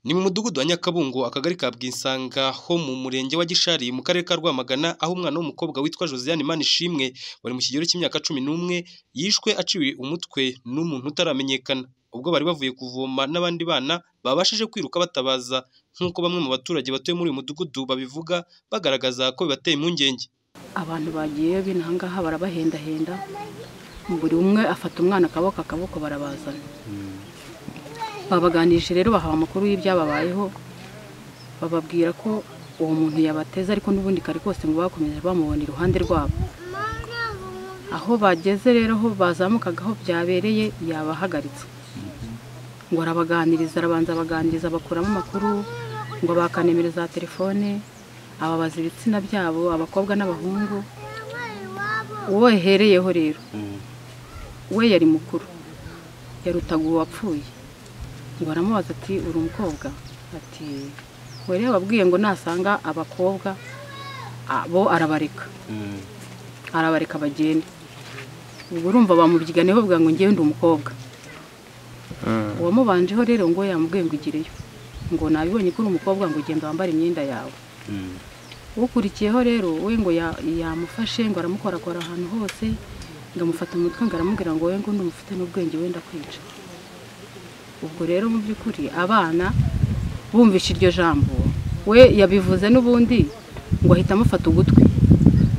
Ni mu mudugudu wa Nyakabungo akagari ka Bwisanga ho mu murenge wa Gishari mu karere ka Rwamagana aho umwana w'umukobwa witwa Josiane Manishimwe wari mu kigero cy'imyaka cumi n'umwe yishwe aciwe umutwe n'umuntu utaramenyekana ubwo bari bavuye kuvoma n'abandi bana babashije kwiruka batabaza nk'uko bamwe mu baturage batuye muri uyu mudugudu babivuga bagaragaza ko bibateye impungenge abantu bagiye binahangaha barabahendahenda buri umwe afata umwana akaboko akaboko barabazana babaganirije rero bahawe amakuru y'ibyababayeho bababwira ko uwo muntu yabateza ariko n'ubundi kare kose ngo bakomeje bamubona iruhande rwabo aho bageze rero aho bazamukaga aho byabereye yabahagaritse ngo arabaganiriza arabanza abaganiriza abakuramo amakuru ngo abaka nimero za telefone ababaza ibitsina byabo abakobwa n'abahungu uwo yahereyeho rero we yari mukuru yarutaga uwo wapfuye ngo aramubaza ati uri umukobwa ati we rero ababwiye ngo nasanga abakobwa bo arabareka arabareka bagende ubwo urumva bamubyiganeho bavuga ngo ngende umukobwa uwamubanjeho rero ngo yamubwiye ngo igireyo ngo nabibonye ko uri umukobwa ngo ugenda wambare imyenda yawe ukurikiyeho rero we ngo yamufashe ngo aramukorakora ahantu hose ngo amufate umutwe ngo aramubwira ngo we ngo ndumufite n'ubwenge wenda kwica ubwo rero mu by'ukuri abana bumvishe iryo jambo we yabivuze n'ubundi ngo ahita amufata ugutwi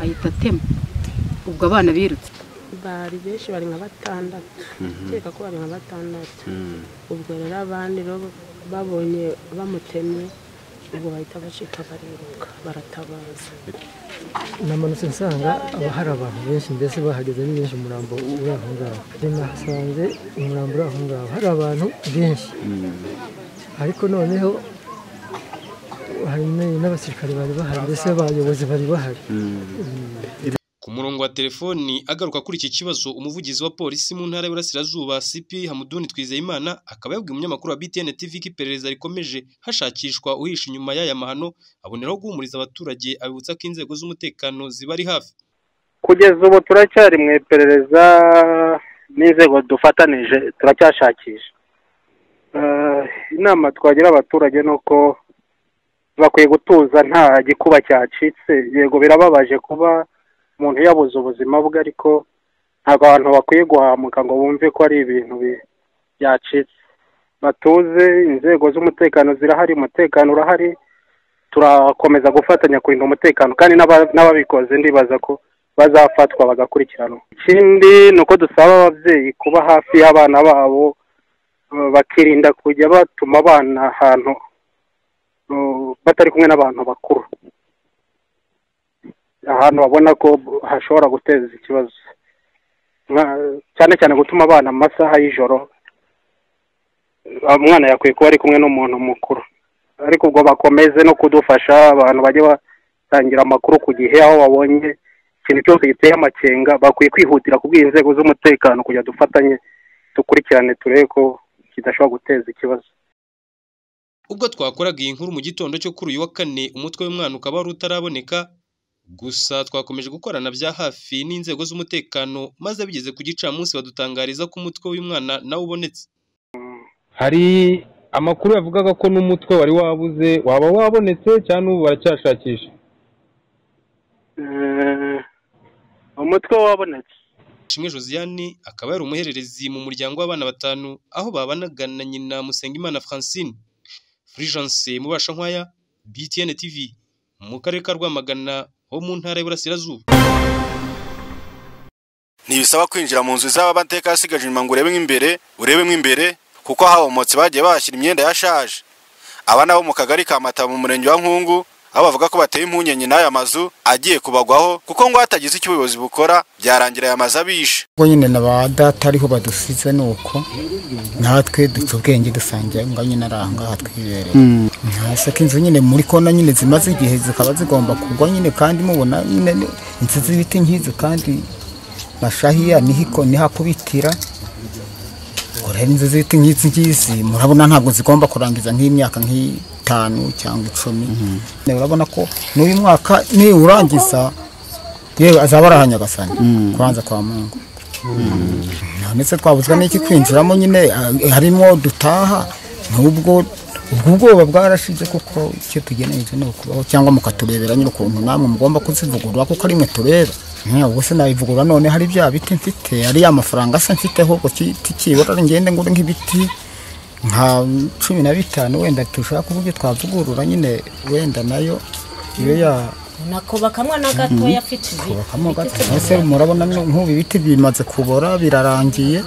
ahita atema ubwo abana birutse bari benshi bari nka batandatu ndakeka ko bari nka batandatu ubwo rero abandi rero babonye bamutemye ubwo bahita bacika bariruka baratabaza namanutse nsanga haba hari abantu benshi mbese bahageze ni benshi umurambo uri aho ngaho nahasanze umurambo uri aho ngaho hari abantu benshi ariko noneho hari n'abasirikare bari bahari mbese abayobozi bari bahari ku murongo wa telefoni agaruka kuri iki kibazo umuvugizi wa polisi mu ntara y'Iburasirazuba CP Hamuduni Twizeyimana akaba yabwiye umunyamakuru wa BTN TV ko iperereza rikomeje hashakishwa uhisha inyuma y'aya mahano aboneraho guhumuriza abaturage abibutsa ko inzego z'umutekano zibari hafi kugeza ubu turacyari mu iperereza n'inzego dufatanije turacyashakisha Eh, inama twagira abaturage ni uko bakwiye gutuza nta gikuba cyacitse yego birababaje kuba umuntu yabuze ubuzima bwe ariko ntabwo abantu bakwiye guhamuka ngo bumve ko ari ibintu bi- byacitse batuze inzego z'umutekano zirahari umutekano urahari turakomeza gufatanya kurinda umutekano kandi n'aba- n'ababikoze ndibaza ko bazafatwa bagakurikiranwa ikindi ni uko dusaba ababyeyi kuba hafi y'abana babo eh, bakirinda kujya batuma abana ahantu eh, batari kumwe n'abantu bakuru ahantu babona ko hashobora guteza ikibazo Nka- cyane cyane gutuma abana mu masaha y'ijoro umwana yakwiye kuba ari kumwe n'umuntu mukuru ariko ubwo bakomeze no kudufasha abantu bajye batangira amakuru ku gihe aho babonye ikintu cyose giteye amakenga bakwiye kwihutira kubwira inzego z'umutekano kugira dufatanye dukurikirane turebe ko kidashobora guteza ikibazo ubwo twakoraga iyi nkuru mu gitondo cyo kuri uyu wa kane umutwe w'umwana ukaba wari utaraboneka gusa twakomeje gukorana bya hafi n'inzego z'umutekano maze bigeze ku gicamunsi badutangariza ko umutwe w'uyu mwana nawe ubonetse hari amakuru yavugaga ko n'umutwe wari wabuze waba wabonetse cyangwa n'ubu baracyashakisha Eh, umutwe wabonetse Ishimwe Josiane akaba yari umuhererezi mu muryango w'abana batanu aho babanaga na nyina Musengimana Francine Fulgence Mubashankwaya BTN TV mu karere ka Rwamagana ho mu ntara y'Iburasirazuba ntibisaba kwinjira mu nzu z'abateka yasigaje inyuma ngo urebemo imbere urebemo imbere kuko habomotse bagiye bahashyira imyenda yashaje aba nabo mu kagari ka mata mu murenge wa nkungu aho bavuga ko bateye impungenge n'aya mazu agiye kubagwaho kuko ngo hatagize icyo ubuyobozi bukora byarangira aya mazu abishe ubwo nyine na ba data ariho badusize ni uko natwe dufite ubwenge dusangiye aho ngaho nyine ari aha ngaha twibereye ntashaka inzu nyine muri kona nyine zimaze igihe zikaba zigomba kugwa nyine kandi mubona nyine ni inzu z'ibiti nk'izi kandi bashahiya niho niho akubitira ubwo rero inzu z'ibiti nk'izi ngizi murabona ntabwo zigomba kurangiza nk'imyaka nk'itanu cyangwa icumi urabona ko n'uyu mwaka niwurangiza yewe azaba arahanya agasani kubanza kwa mungu ndetse twabuzwa n'iki kwinjiramo nyine ah, harimo dutaha n'ubwo ubwo ubwoba bwarashize kuko icyo tugeneje ni ukubaho cyangwa mukaturebera nyine ukuntu namwe mugomba kuzivugurura kuko ari mwe tureba Nka, ubwo se nabivugurura none hari bya biti mfite ari ya mafaranga se mfite ahubwo ki- tikibura ngende ngure nk'ibiti nka cumi na bitanu wenda dushaka uburyo twavugurura nyine wenda nayo iyo ya nakubaka mwana gatoya afite ibi kubakamo gato ese murabona nk'ubu ibiti bimaze kubora birarangiye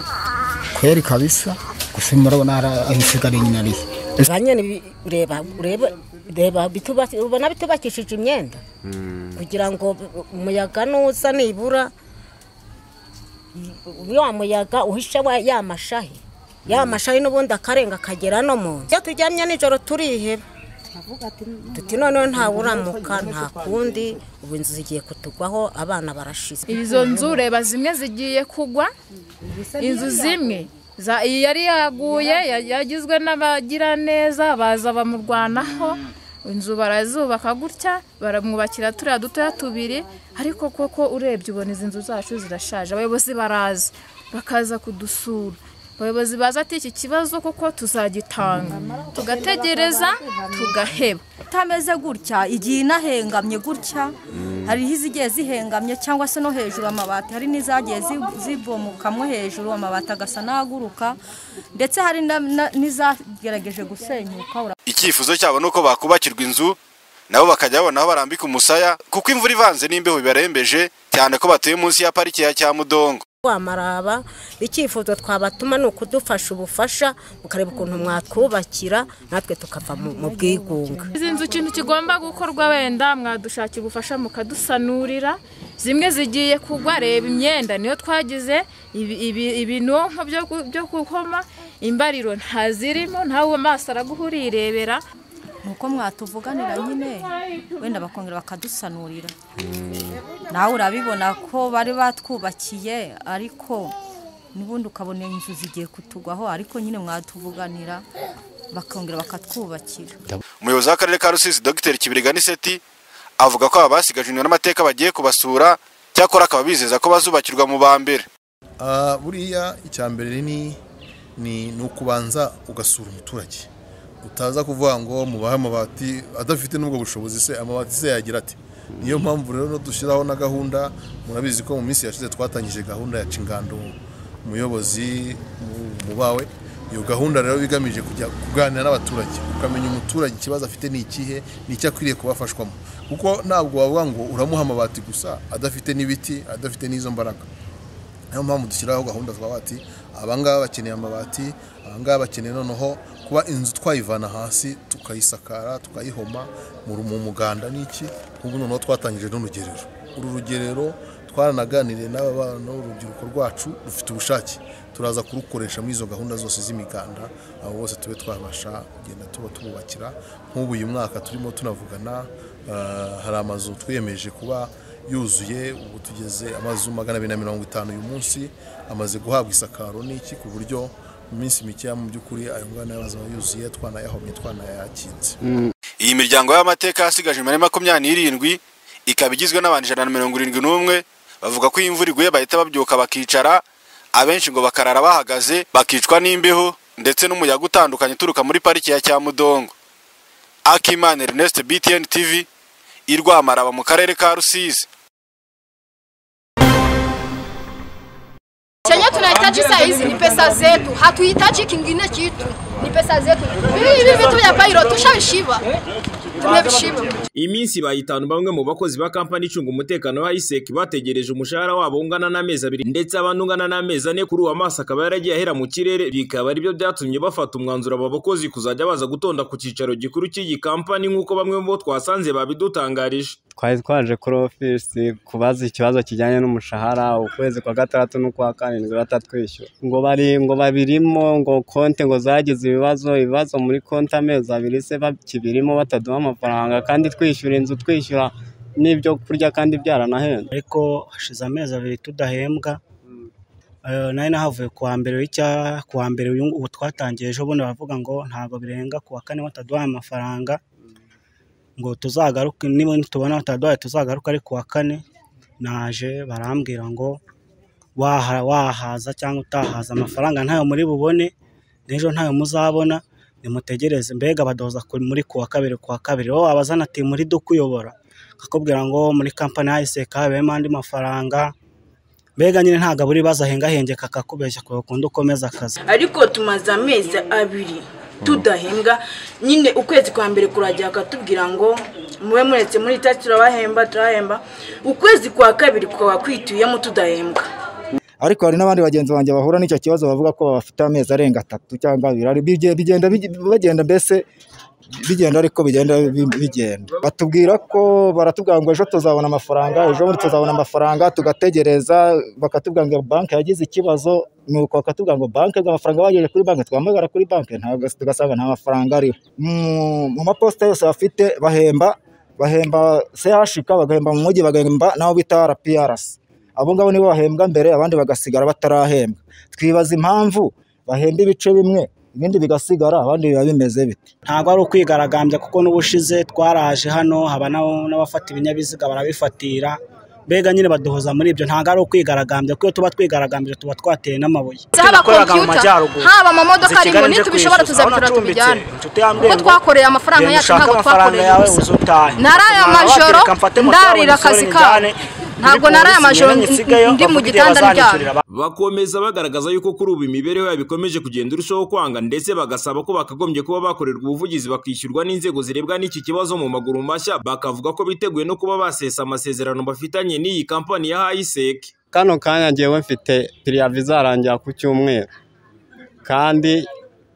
kweri kabisa gusa murabona hari ahisigaye nyine ariyo banyene bi- ureba ureba reba bitubaki- ubona bitubakishije imyenda kugira ngo bu- umuyaga nuza nibura iyo wa muyaga uhishe wa- ya mashahi ya mashahi n'ubundi akarenga akagera no mu nzu iyo turyamye nijoro turiheba tuti noneho ntawuramuka nta kundi ubu inzu zigiye kutugwaho abana barashize izo nzu ureba zimwe zigiye kugwa inzu zimwe za- iyi yari yaguye ya- yagizwe n'abagiraneza baza bamurwanaho inzu barazubaka gutya baramwubakira turiya dutoya tubiri ariko koko urebye ubona izi nzu zacu zirashaje abayobozi baraza bakaza kudusura abayobozi baza ati iki kibazo kuko tuzagitanga tugategereza tugaheba itameze gutya igiye inahengamye gutya hariho izigiye zihengamye cyangwa se no hejuru amabati hari n'izagiye zi- zibomokamo hejuru amabati agasa n'ahaguruka ndetse hari na- na- n'izagerageje gusenyuka ura- icyifuzo cyabo ni uko bakubakirwa inzu nabo bakajya babona aho barambika umusaya kuko imvura ivanze n'imbeho bibarembeje cyane ko batuye munsi ya pariki ya cyamudongo wamaraba icyifuzo twabatuma ni ukudufasha ubufasha mukareba ukuntu mwatwubakira natwe tukava mu mu bwigunga izi nzu ikintu kigomba gukorwa wenda mwadushakira ubufasha mukadusanurira zimwe zigiye kugwa reba imyenda niyo twagize ibi- ibi- ibinonko byo gu- byo gukoma imbariro ntazirimo ntawe amaso araguhurirebera ni uko mwatuvuganira nyine wenda bakongera bakadusanurira nawe urabibona ko bari batwubakiye ariko n'ubundi ukabona inzu zigiye kutugwaho ariko nyine mwatuvuganira bakongera bakatwubakira umuyobozi w'akarere ka rusizi dogiteri kibiriganiseti avuga ko aba basigajwe n'amateka bagiye kubasura cyakora akaba bizeza ko bazubakirwa mu ba mbere Ah, buriya icya mbere ni ni ni ukubanza ugasura umuturage utaza kuvuga ngo mubahe amabati adafite n'ubwo bushobozi se amabati se yagira ati niyo mpamvu rero dushyiraho na gahunda murabizi ko mu minsi yashize twatangije gahunda ya cingando umuyobozi mu- mu bawe iyo gahunda rero bigamije kujya kuganira n'abaturage ukamenya umuturage ikibazo afite ni ikihe ni icyo akwiriye kubafashwamo kuko ntabwo wavuga ngo uramuha amabati gusa adafite n'ibiti adafite n'izo mbaraga niyo mpamvu dushyiraho gahunda twa bati abangaba bakeneye amabati abangaba bakeneye noneho kuba inzu twayivana hasi tukayisakara tukayihoma mu ru- mu muganda n'iki kuko noneho twatangije n'urugerero uru rugerero twaranaganiriye n'aba bana urubyiruko rwacu rufite ubushake turaza kurukoresha muri izo gahunda zose z'imiganda abo bose tube twabasha kugenda tuba tububakira nk'ubu uyu mwaka turimo tunavugana eh, hari amazu twiyemeje kuba yuzuye ubu tugeze amazu magana abiri na mirongo itanu uyu munsi amaze guhabwa isakaro n'iki ku buryo mu minsi mikeya mu by'ukuri ayo ngana y'amazu aba yuzuye twanayahomye twanayakinze iyi miryango y'amateka yasigaje imibare makumyabiri n'irindwi ikaba igizwe n'abantu ijana na mirongo irindwi n'umwe bavuga ko iyo imvura iguye bahita babyuka bakicara abenshi ngo bakarara bahagaze bakicwa n'imbeho ndetse n'umuyaga utandukanye uturuka muri pariki ya cyamudongo akimana ernest btn tv irwamaraba mu karere ka rusizi Chenye tunahitaji saa hizi ni pesa zetu, hatuhitaji kingine kitu, ni pesa zetu. Hivi vitu vya pairo tushavishiba, tumevishiba. iminsi bayitanu bamwe mu bakozi ba kampani icunga umutekano wa iseki bategereje umushahara wabo ungana n'amezi abiri ndetse abandi ungana n'amezi ane kuri uwo amaso akaba yaragiye ahera mu kirere bikaba aribyo byatumye bafata umwanzuro aba bakozi kuzajya baza gutonda ku cyicaro gikuru cy'iyi kampani nk'uko bamwe mu bo twasanze babidutangarije twari twaje kuri ofisi kubaza ikibazo kijyanye n'umushahara ukwezi kwa gatandatu n'ukwa karindwi batatwishyura ngo bari ngo babirimo ngo konti ngo zagize ibibazo ibibazo muri konti amezi abiri se bakibirimo bataduha amafaranga kandi twishyura inzu twishyura n'ibyo kurya kandi byaranahenze ariko hashize amezi abiri tudahembwa Eh, nari nahavuye ku wa mbere w'icya ku wa mbere uyu ubu twatangiye ejo bundi baravuga ngo ntabwo birenga ku wa kane bataduhaye amafaranga ngo tuzagaruke niba tubona bataduhaye tuzagaruke ari ku wa kane naje barambwira ngo waha wahaza cyangwa utahaza amafaranga ntayo muri bubone n'ejo ntayo muzabona nimutegereze mbega badoza kuri- muri kuwa kabiri kuwa kabiri wowe abazana ati muri dukuyobora akakubwira ngo muri kampani ya iseka habemo andi mafaranga mbega nyine ntabwo abura ibibazo ahengahengeka akakubeshya kuva kundi ukomeza akazi ariko tumaze amezi abiri tudahembwa nyine ukwezi kwa mbere kurajya bakatubwira ngo mube muretse muri tariki turabahemba turahemba ukwezi kwa kabiri kukaba kwituyemo tudahembwa ariko hari n'abandi bagenzi banjye bahura n'icyo kibazo bavuga ko bafite amezi arenga atatu cyangwa abiri ari bige- bigenda bige- bagenda mbese bigenda ariko bigenda bi- bigenda batubwira ko baratubwira ngo ejo tuzabona amafaranga ejo bundi tuzabona amafaranga tugategereza bakatubwira ngo banki yagize ikibazo nuko bakatubwira ngo banki amafaranga bageze kuri banki twahamagara kuri banki ntabwo tugasanga nta mafaranga ariho Mu- mu maposita yose bafite bahemba bahemba sehashika bagahemba mu mujyi bagahemba n'abo bita rprc abo ngabo nibo bahembwa mbere abandi bagasigara batarahembwa twibaza impamvu bahemba ibice bimwe ibindi bigasigara abandi biba bimeze bite ntabwo ari ukwigaragambya kuko n'ubushize twaraje hano haba n'abo- n'abafata ibinyabiziga barabifatira mbega nyine baduhoza muri ibyo ntabwo ari ukwigaragambya kuko iyo tuba twigaragambije tuba twateye n'amabuye haba Yakoreraga mu computer, majyaruguru. haba amamodoka Zikigali arimo, nje nitubishobora kwishyuza. Aho tuzabitura nacumbitse, tubijyane. inshuti yanjye kuko ngo, twakoreye amafaranga genda yacu ushake ntabwo amafaranga twakoreye yawe uze ubusa utahe. naraya Mwa amajoro watereka mfate moto yawe ndarira nyisore akazi kabo njyane, ntabwo muri naraya polisi, amajoro nyine nsigayo, ndi mu bavuge gitanda bazanyishyurira ndyamye bakomeza bagaragaza yuko kuri ubu imibereho yabo ikomeje kugenda irushaho kwanga ndetse bagasaba ko bakagombye kuba bakorerwa ubuvugizi bakishyurwa n'inzego zirebwa n'iki kibazo mu maguru mashya bakavuga ko biteguye no kuba basesa amasezerano bafitanye n'iyi kampani ya hayiseke kano kanya ngewe mfite piriyavi izarangira ku cyumweru kandi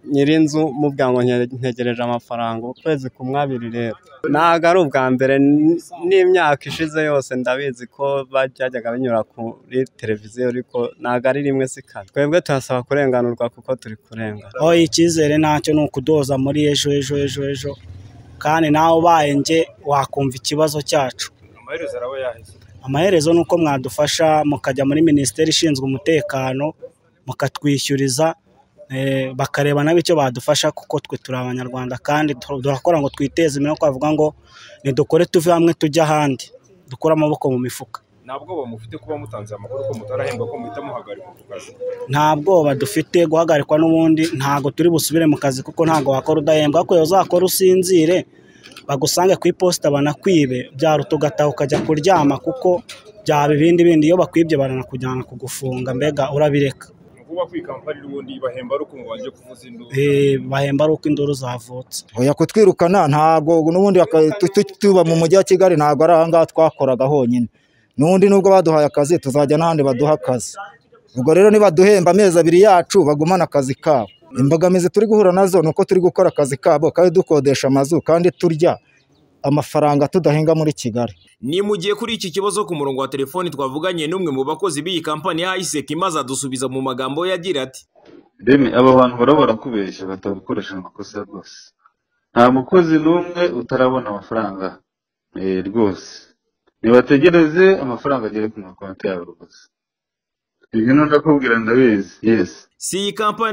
nyirinzu mubwira ngo nke- ntegereje amafaranga ukwezi kumwe abiri rero ntabwo ari ubwa mbere n- n'imyaka ishize yose ndabizi ko byajyaga binyura kuri televiziyo ariko ntabwo ari rimwe si kane twebwe turasaba kurenganurwa kuko turi kurengana aho icyizere ntacyo ni ukudoza muri ejo ejo ejo ejo kandi nawe ubaye nge wakumva ikibazo cyacu amaherezo araba yaheze amaherezo ni uko mwadufasha mukajya muri minisiteri ishinzwe umutekano mukatwishyuriza eh, bakareba nabo icyo badufasha kuko twe turi abanyarwanda kandi tu- turakora ngo twiteze imbere no kwavuga ngo nidukore tuve hamwe tujye ahandi dukure amaboko mu mifuka nta bwoba mufite kuba mutanze amakuru ko mutarahemba ko muhita muhagarikwa ku kazi nta bwoba dufite guhagarikwa n'ubundi ntabwo turi busubire mu kazi kuko ntabwo wakora udahembwa ariko iyo uzakora usinzire bagusange ku iposita banakwibe byaruta ugataha ukajya kuryama kuko byaba ibindi bindi iyo bakwibye baranakujyana kugufunga mbega urabireka ni ukuvuga ko iyi kampani n'ubundi ibahemba ari uko ngo bajye kuvuza induru Eh, bahemba ari uko induru zavutse oya kutwirukana ntabwo n'ubundi baka- tu- tu- tuba mu mujyi wa kigali ntabwo ari aha ngaha twakoraga honyine n'undi nubwo baduhaye akazi tuzajya n'ahandi baduha akazi ubwo rero nibaduhemba amezi abiri yacu bagumana akazi kabo imbogamizi turi guhura nazo ni uko turi gukora akazi kabo kandi dukodesha amazu kandi turya amafaranga tudahinga muri kigali ni mu gihe kuri iki kibazo ku murongo wa telefoni twavuganye n'umwe mu bakozi b'iyi kampani ya hayiseke maze adusubiza mu magambo ye agira ati reme aba bantu baraba barakubeshya batagukoresha amakosa rwose nta mukozi n'umwe utarabona amafaranga eh, rwose ntibategereze amafaranga agere ku makonti yabo rwose ibyo ndakubwira ndabizi yesi si iyi kampani